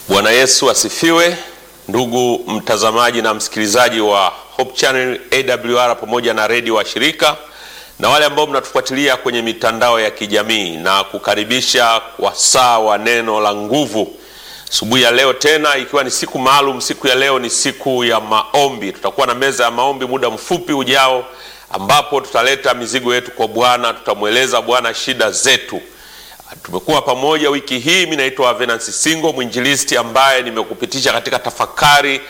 Bwana Yesu asifiwe. Ndugu mtazamaji na msikilizaji wa Hope Channel AWR pamoja na redio wa shirika na wale ambao mnatufuatilia kwenye mitandao ya kijamii na kukaribisha wasaa wa neno la nguvu asubuhi ya leo, tena ikiwa ni siku maalum. Siku ya leo ni siku ya maombi. Tutakuwa na meza ya maombi muda mfupi ujao, ambapo tutaleta mizigo yetu kwa Bwana, tutamweleza Bwana shida zetu. Tumekuwa pamoja wiki hii. Mimi naitwa Venance Singo, mwinjilisti ambaye nimekupitisha katika tafakari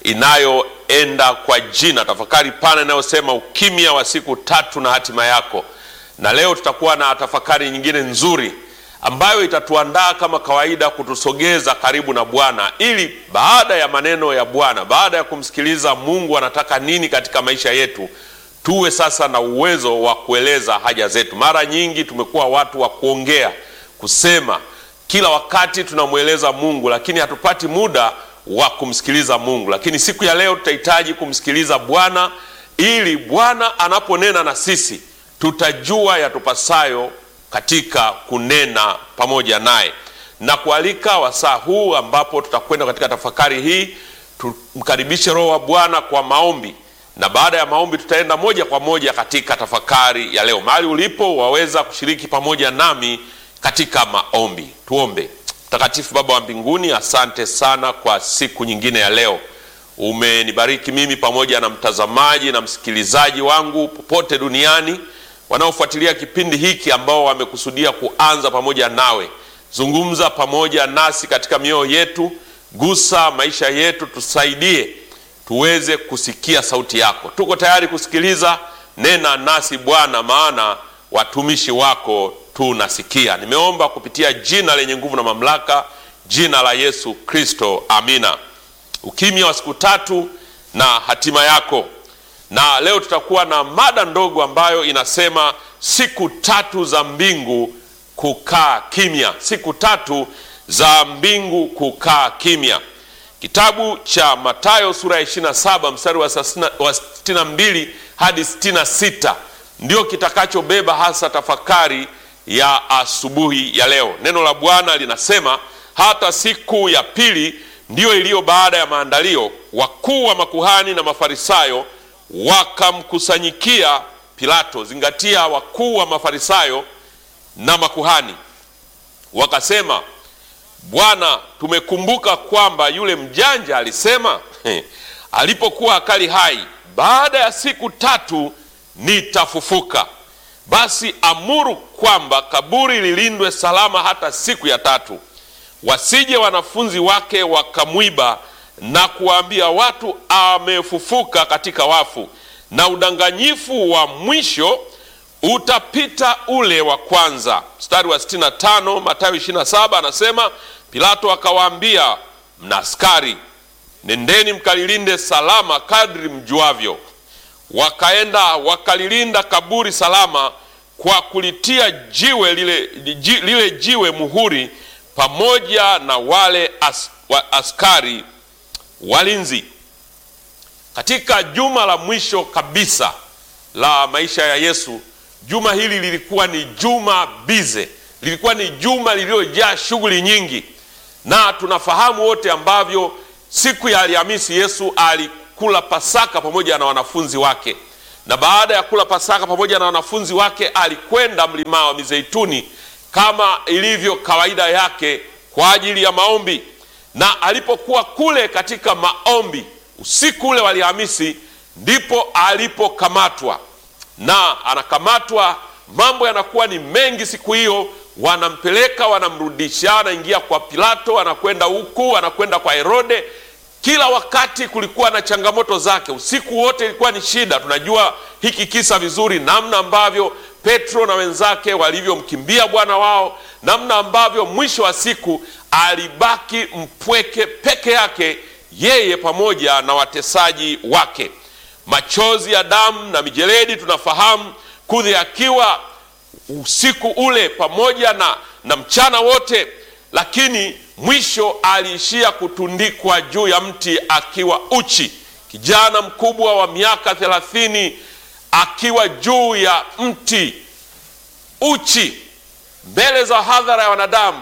inayoenda kwa jina, tafakari pana inayosema ukimya wa siku tatu na hatima yako. Na leo tutakuwa na tafakari nyingine nzuri ambayo itatuandaa kama kawaida kutusogeza karibu na Bwana, ili baada ya maneno ya Bwana, baada ya kumsikiliza Mungu anataka nini katika maisha yetu, tuwe sasa na uwezo wa kueleza haja zetu. Mara nyingi tumekuwa watu wa kuongea kusema kila wakati tunamweleza Mungu, lakini hatupati muda wa kumsikiliza Mungu. Lakini siku ya leo tutahitaji kumsikiliza Bwana, ili Bwana anaponena na sisi tutajua yatupasayo katika kunena pamoja naye, na kualika wasaa huu ambapo tutakwenda katika tafakari hii. Tumkaribishe Roho wa Bwana kwa maombi, na baada ya maombi tutaenda moja kwa moja katika tafakari ya leo. Mahali ulipo waweza kushiriki pamoja nami katika maombi. Tuombe. Mtakatifu Baba wa mbinguni, asante sana kwa siku nyingine ya leo. Umenibariki mimi pamoja na mtazamaji na msikilizaji wangu popote duniani wanaofuatilia kipindi hiki, ambao wamekusudia kuanza pamoja nawe. Zungumza pamoja nasi katika mioyo yetu, gusa maisha yetu, tusaidie tuweze kusikia sauti yako. Tuko tayari kusikiliza. Nena nasi Bwana, maana watumishi wako tunasikia. Nimeomba kupitia jina lenye nguvu na mamlaka, jina la Yesu Kristo, amina. Ukimya wa siku tatu na hatima yako. Na leo tutakuwa na mada ndogo ambayo inasema siku tatu za mbingu kukaa kimya. Siku tatu za mbingu kukaa kimya. Kitabu cha Mathayo sura ya 27 mstari wa 62 hadi 66 ndio kitakachobeba hasa tafakari ya asubuhi ya leo. Neno la Bwana linasema hata siku ya pili ndiyo iliyo baada ya maandalio, wakuu wa makuhani na Mafarisayo wakamkusanyikia Pilato. Zingatia, wakuu wa Mafarisayo na makuhani wakasema, Bwana, tumekumbuka kwamba yule mjanja alisema alipokuwa akali hai, baada ya siku tatu nitafufuka. Basi amuru kwamba kaburi lilindwe salama hata siku ya tatu, wasije wanafunzi wake wakamwiba na kuwaambia watu amefufuka katika wafu, na udanganyifu wa mwisho utapita ule wa kwanza. Mstari wa 65 Mathayo 27 anasema, Pilato akawaambia, mna askari, nendeni mkalilinde salama kadri mjuavyo. Wakaenda wakalilinda kaburi salama kwa kulitia jiwe lile, lile jiwe muhuri pamoja na wale as, wa, askari walinzi. Katika juma la mwisho kabisa la maisha ya Yesu, juma hili lilikuwa ni juma bize, lilikuwa ni juma lililojaa shughuli nyingi, na tunafahamu wote ambavyo siku ya Alhamisi Yesu alikula Pasaka pamoja na wanafunzi wake na baada ya kula Pasaka pamoja na wanafunzi wake alikwenda mlima wa Mizeituni kama ilivyo kawaida yake kwa ajili ya maombi. Na alipokuwa kule katika maombi usiku ule wa Alhamisi, ndipo alipokamatwa, na anakamatwa. Mambo yanakuwa ni mengi siku hiyo, wanampeleka wanamrudisha, anaingia kwa Pilato, anakwenda huku, anakwenda kwa Herode kila wakati kulikuwa na changamoto zake. Usiku wote ilikuwa ni shida. Tunajua hiki kisa vizuri, namna ambavyo Petro na wenzake walivyomkimbia bwana wao, namna ambavyo mwisho wa siku alibaki mpweke peke yake, yeye pamoja na watesaji wake. Machozi ya damu na mijeledi, tunafahamu kudhihakiwa usiku ule pamoja na, na mchana wote, lakini mwisho aliishia kutundikwa juu ya mti akiwa uchi. Kijana mkubwa wa miaka thelathini akiwa juu ya mti uchi mbele za hadhara ya wanadamu,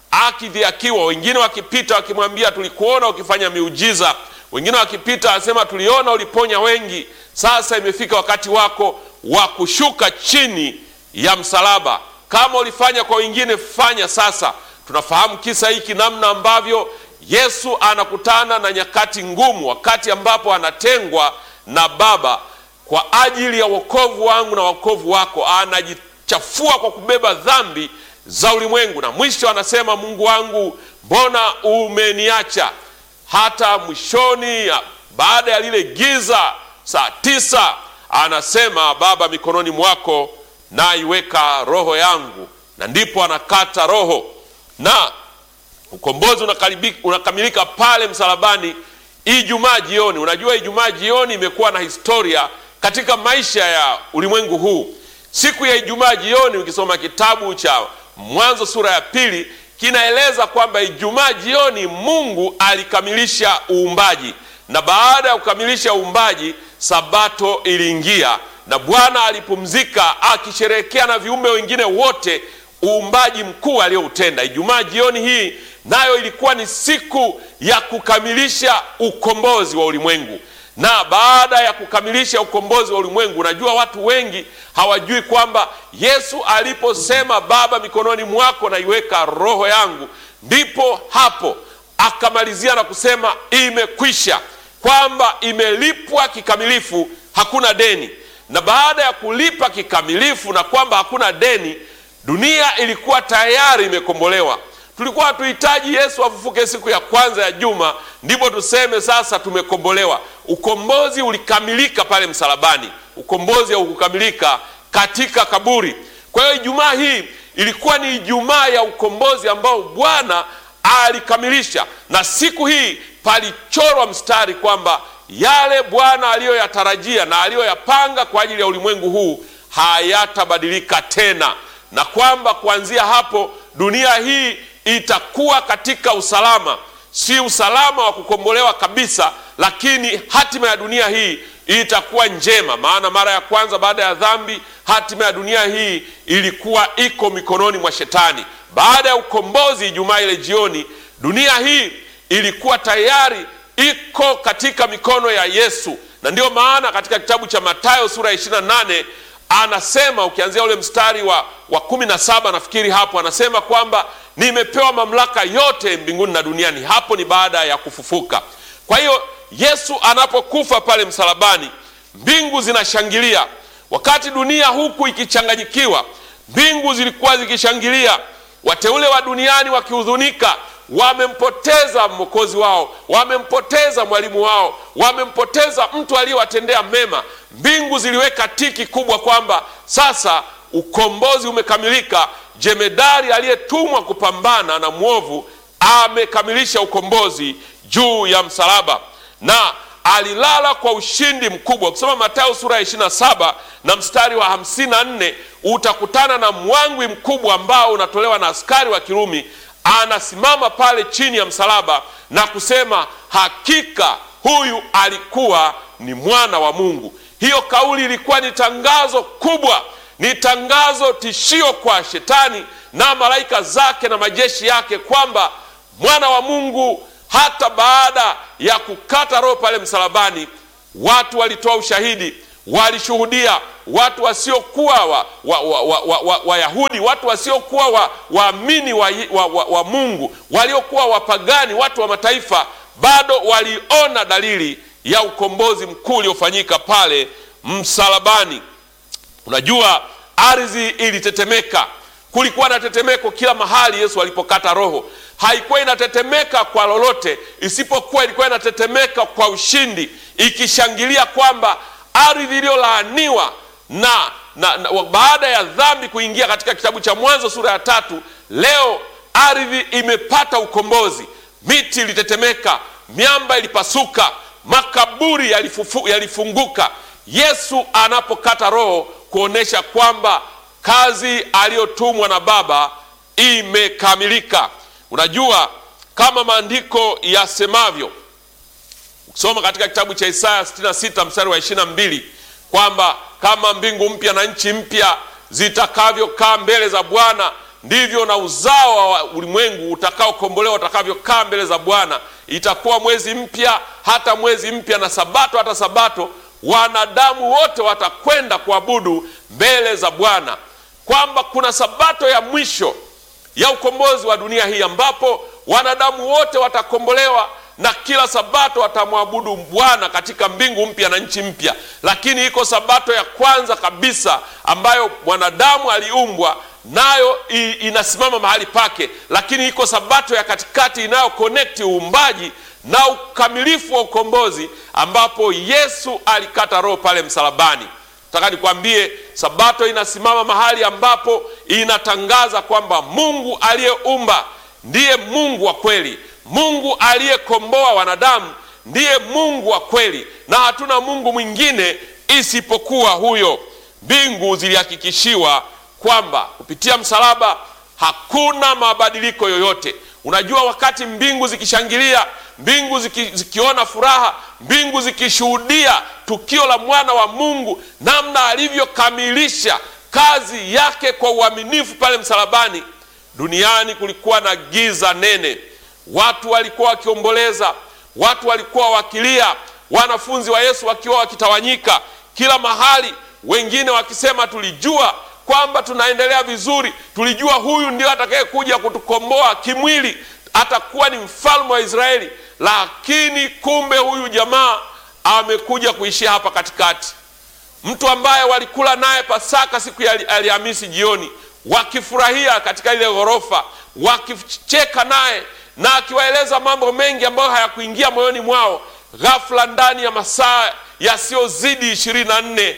akidhiakiwa, wengine wakipita wakimwambia tulikuona ukifanya miujiza, wengine wakipita asema tuliona uliponya wengi. Sasa imefika wakati wako wa kushuka chini ya msalaba. Kama ulifanya kwa wengine, fanya sasa. Tunafahamu kisa hiki, namna ambavyo Yesu anakutana na nyakati ngumu, wakati ambapo anatengwa na Baba kwa ajili ya wokovu wangu na wokovu wako. Anajichafua kwa kubeba dhambi za ulimwengu, na mwisho anasema, Mungu wangu, mbona umeniacha? Hata mwishoni, baada ya lile giza, saa tisa, anasema Baba, mikononi mwako naiweka roho yangu, na ndipo anakata roho na ukombozi unakamilika pale msalabani Ijumaa jioni. Unajua, Ijumaa jioni imekuwa na historia katika maisha ya ulimwengu huu. Siku ya Ijumaa jioni, ukisoma kitabu cha Mwanzo sura ya pili, kinaeleza kwamba Ijumaa jioni Mungu alikamilisha uumbaji, na baada ya kukamilisha uumbaji, Sabato iliingia na Bwana alipumzika akisherehekea na viumbe wengine wote uumbaji mkuu alioutenda. Ijumaa jioni hii nayo ilikuwa ni siku ya kukamilisha ukombozi wa ulimwengu. Na baada ya kukamilisha ukombozi wa ulimwengu, unajua watu wengi hawajui kwamba Yesu aliposema Baba, mikononi mwako naiweka roho yangu, ndipo hapo akamalizia na kusema imekwisha, kwamba imelipwa kikamilifu, hakuna deni. Na baada ya kulipa kikamilifu na kwamba hakuna deni dunia ilikuwa tayari imekombolewa. Tulikuwa hatuhitaji Yesu afufuke siku ya kwanza ya juma ndipo tuseme sasa tumekombolewa. Ukombozi ulikamilika pale msalabani, ukombozi haukukamilika katika kaburi. Kwa hiyo Ijumaa hii ilikuwa ni Ijumaa ya ukombozi ambao Bwana alikamilisha, na siku hii palichorwa mstari kwamba yale Bwana aliyoyatarajia na aliyoyapanga kwa ajili ya ulimwengu huu hayatabadilika tena na kwamba kuanzia hapo dunia hii itakuwa katika usalama, si usalama wa kukombolewa kabisa, lakini hatima ya dunia hii itakuwa njema. Maana mara ya kwanza baada ya dhambi, hatima ya dunia hii ilikuwa iko mikononi mwa Shetani. Baada ya ukombozi, Ijumaa ile jioni, dunia hii ilikuwa tayari iko katika mikono ya Yesu, na ndiyo maana katika kitabu cha Mathayo sura ya 28 anasema ukianzia ule mstari wa, wa kumi na saba nafikiri hapo anasema kwamba nimepewa mamlaka yote mbinguni na duniani. Hapo ni baada ya kufufuka. Kwa hiyo Yesu anapokufa pale msalabani, mbingu zinashangilia. Wakati dunia huku ikichanganyikiwa, mbingu zilikuwa zikishangilia, wateule wa duniani wakihuzunika wamempoteza mwokozi wao, wamempoteza mwalimu wao, wamempoteza mtu aliyewatendea mema. Mbingu ziliweka tiki kubwa kwamba sasa ukombozi umekamilika. Jemedari aliyetumwa kupambana na mwovu amekamilisha ukombozi juu ya msalaba na alilala kwa ushindi mkubwa. Ukisoma Mathayo sura ya 27 na mstari wa 54 utakutana na mwangwi mkubwa ambao unatolewa na askari wa Kirumi anasimama pale chini ya msalaba na kusema hakika huyu alikuwa ni mwana wa Mungu. Hiyo kauli ilikuwa ni tangazo kubwa, ni tangazo tishio kwa shetani na malaika zake na majeshi yake kwamba mwana wa Mungu, hata baada ya kukata roho pale msalabani, watu walitoa ushahidi, walishuhudia watu wasiokuwa wa, wa, wa, wa, wa, wa, Wayahudi, watu wasiokuwa waamini wa, wa, wa, wa Mungu, waliokuwa wapagani, watu wa mataifa, bado waliona dalili ya ukombozi mkuu uliofanyika pale msalabani. Unajua, ardhi ilitetemeka, kulikuwa na tetemeko kila mahali Yesu alipokata roho. Haikuwa inatetemeka kwa lolote, isipokuwa ilikuwa inatetemeka kwa ushindi, ikishangilia kwamba ardhi iliyolaaniwa na, na, na baada ya dhambi kuingia katika kitabu cha Mwanzo sura ya tatu, leo ardhi imepata ukombozi. Miti ilitetemeka, miamba ilipasuka, makaburi yalifufu, yalifunguka. Yesu anapokata roho kuonesha kwamba kazi aliyotumwa na Baba imekamilika. Unajua, kama maandiko yasemavyo, ukisoma katika kitabu cha Isaya 66 mstari wa 22 kwamba kama mbingu mpya na nchi mpya zitakavyokaa mbele za Bwana ndivyo na uzao wa ulimwengu utakaokombolewa utakavyokaa mbele za Bwana. Itakuwa mwezi mpya, hata mwezi mpya, na sabato hata sabato, wanadamu wote watakwenda kuabudu mbele za Bwana, kwamba kuna sabato ya mwisho ya ukombozi wa dunia hii ambapo wanadamu wote watakombolewa na kila sabato watamwabudu Bwana katika mbingu mpya na nchi mpya. Lakini iko sabato ya kwanza kabisa ambayo mwanadamu aliumbwa nayo, inasimama mahali pake, lakini iko sabato ya katikati inayo connect uumbaji na ukamilifu wa ukombozi, ambapo Yesu alikata roho pale msalabani. Nataka nikwambie, sabato inasimama mahali ambapo inatangaza kwamba Mungu aliyeumba ndiye Mungu wa kweli. Mungu aliyekomboa wanadamu ndiye Mungu wa kweli, na hatuna Mungu mwingine isipokuwa huyo. Mbingu zilihakikishiwa kwamba kupitia msalaba hakuna mabadiliko yoyote. Unajua, wakati mbingu zikishangilia, mbingu ziki, zikiona furaha, mbingu zikishuhudia tukio la mwana wa Mungu, namna alivyokamilisha kazi yake kwa uaminifu pale msalabani, duniani kulikuwa na giza nene. Watu walikuwa wakiomboleza, watu walikuwa wakilia, wanafunzi wa Yesu wakiwa wakitawanyika kila mahali, wengine wakisema tulijua kwamba tunaendelea vizuri, tulijua huyu ndio atakayekuja kutukomboa kimwili, atakuwa ni mfalme wa Israeli, lakini kumbe huyu jamaa amekuja kuishia hapa katikati, mtu ambaye walikula naye Pasaka siku ya Alhamisi jioni, wakifurahia katika ile ghorofa, wakicheka naye na akiwaeleza mambo mengi ambayo hayakuingia moyoni mwao. Ghafla ndani ya masaa yasiyozidi ishirini na nne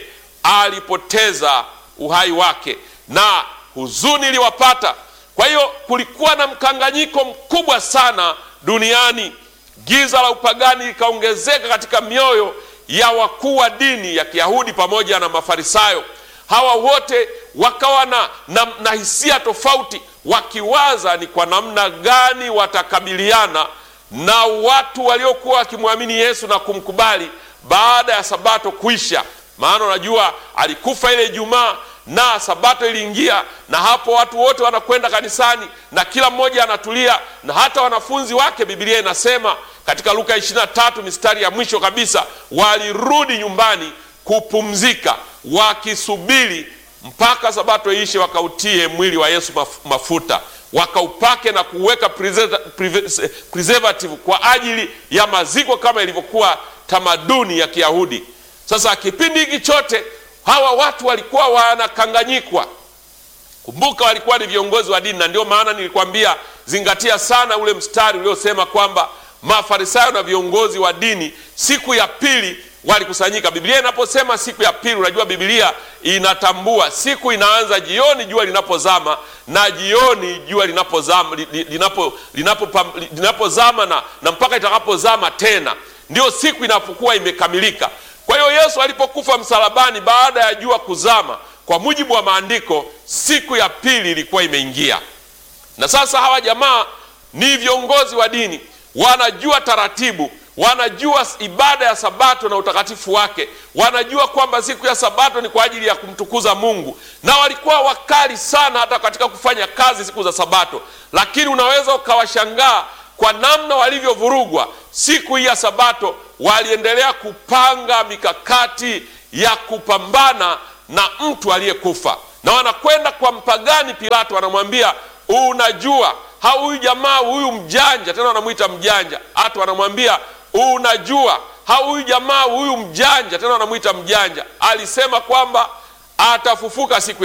alipoteza uhai wake na huzuni iliwapata. Kwa hiyo kulikuwa na mkanganyiko mkubwa sana duniani. Giza la upagani likaongezeka katika mioyo ya wakuu wa dini ya Kiyahudi pamoja na Mafarisayo. Hawa wote wakawa na, na, na hisia tofauti wakiwaza ni kwa namna gani watakabiliana na watu waliokuwa wakimwamini Yesu na kumkubali baada ya sabato kuisha. Maana unajua alikufa ile Ijumaa na sabato iliingia, na hapo watu wote wanakwenda kanisani na kila mmoja anatulia, na hata wanafunzi wake, Biblia inasema katika Luka 23 mistari ya mwisho kabisa, walirudi nyumbani kupumzika, wakisubiri mpaka sabato iishe, wakautie mwili wa Yesu mafuta, wakaupake na kuweka preservative kwa ajili ya maziko kama ilivyokuwa tamaduni ya Kiyahudi. Sasa kipindi hiki chote hawa watu walikuwa wanakanganyikwa. Kumbuka, walikuwa ni viongozi wa dini, na ndio maana nilikwambia zingatia sana ule mstari uliosema kwamba Mafarisayo na viongozi wa dini siku ya pili walikusanyika. Biblia inaposema siku ya pili, unajua Biblia inatambua siku inaanza jioni jua linapozama na jioni jua linapozama linapo, linapo, linapozama na, na mpaka itakapozama tena, ndio siku inapokuwa imekamilika. Kwa hiyo Yesu alipokufa msalabani baada ya jua kuzama, kwa mujibu wa maandiko, siku ya pili ilikuwa imeingia. Na sasa hawa jamaa ni viongozi wa dini, wanajua taratibu wanajua ibada ya sabato na utakatifu wake, wanajua kwamba siku ya sabato ni kwa ajili ya kumtukuza Mungu, na walikuwa wakali sana hata katika kufanya kazi siku za sabato. Lakini unaweza ukawashangaa kwa namna walivyovurugwa siku hii ya sabato. Waliendelea kupanga mikakati ya kupambana na mtu aliyekufa, na wanakwenda kwa mpagani Pilato, wanamwambia unajua, huyu jamaa huyu mjanja, tena wanamwita mjanja, hata wanamwambia unajua huyu jamaa huyu mjanja, tena wanamwita mjanja, alisema kwamba atafufuka siku